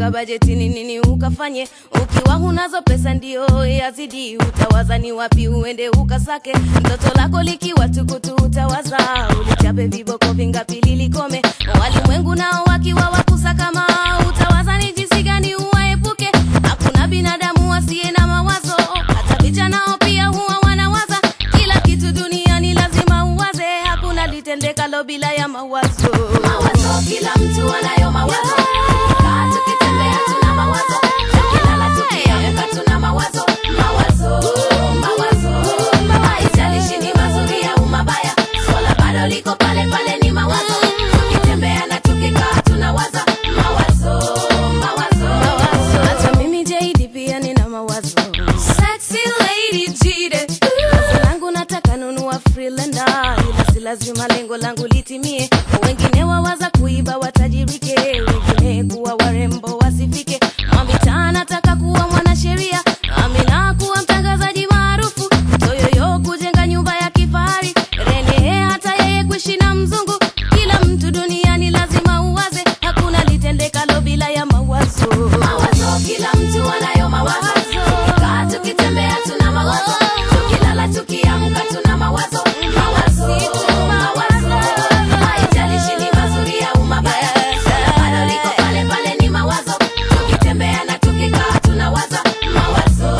panga bajeti ni nini ukafanye ukiwa hunazo pesa ndio yazidi utawaza ni wapi uende ukasake mtoto lako likiwa tukutu utawaza ulichape viboko vingapi lilikome walimwengu nao wakiwa wakusa kama utawaza ni jinsi gani uwaepuke hakuna binadamu asiye na mawazo hata picha nao pia huwa wanawaza kila kitu duniani lazima uwaze hakuna litendekalo bila ya mawazo mawazo kila mtu anayo mawazo Tukikaa tukitembea tuna mawazo tukilala tukiamka tuna mawazo mawazo mawazo haijalishi ni mazuri au mabaya swala bado liko pale pale ni mawazo tukitembea na tukikaa tunawaza mawazo mawazo hata mimi JD pia nina mawazo sexy lady jide Wazo langu nataka nunua freelander ila si lazima lengo langu litimie wengine wawaza kuiba watajirike wengine kuwa warembo wasifike mwamitaa nataka kuwa mwanasheria amina kuwa mtangazaji maarufu toyoyo kujenga nyumba ya kifahari rene hata yeye kuishi na mzungu kila mtu duniani lazima uwaze hakuna litendekalo bila ya mawazo mawazo kila mtu anayo mawazo tukikaa tukitembea tuna mawazo tukilala tukiamka tuna mawazo mawazo mawazo haijalishi ni mazuri au mabaya swala bado liko pale pale ni mawazo tukitembea na tukikaa tunawaza mawazo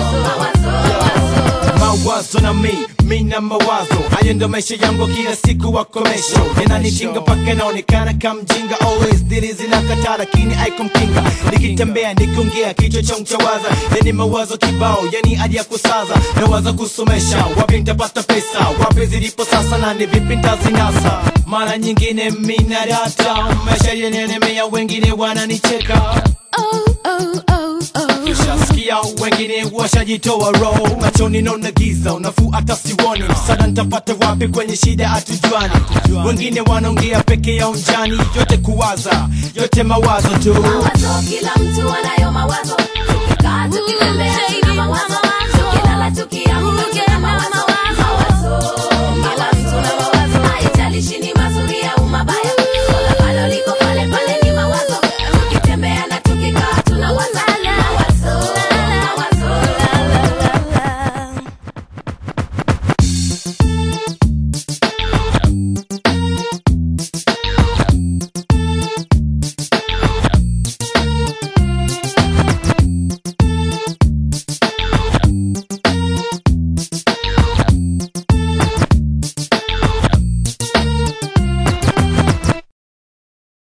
mawazo mawazo na mi mi na mawazo hayo ndo maisha yangu kila siku wakomesho yananitinga mpaka naonekana kamjinga always dili zinakataa lakini aikumkinga nikitembea nikiongea kichwa changu chawaza yani mawazo kibao yani hadi ya kusaza nawaza kusomesha wapi nitapata pesa wapi zilipo sasa na ni vipi ntazinasa mara nyingine mina data maisha yenenemea wengine wananicheka oh, oh, oh, oh. Ushasikia wengine washajitoa roho machoni naona giza unafuu hata siwoni msaada nitapata wapi kwenye shida hatujuani wengine wanaongea peke yao njani yote kuwaza yote mawazo tu mawazo kila mtu anayo mawazo tukikaa tukitembea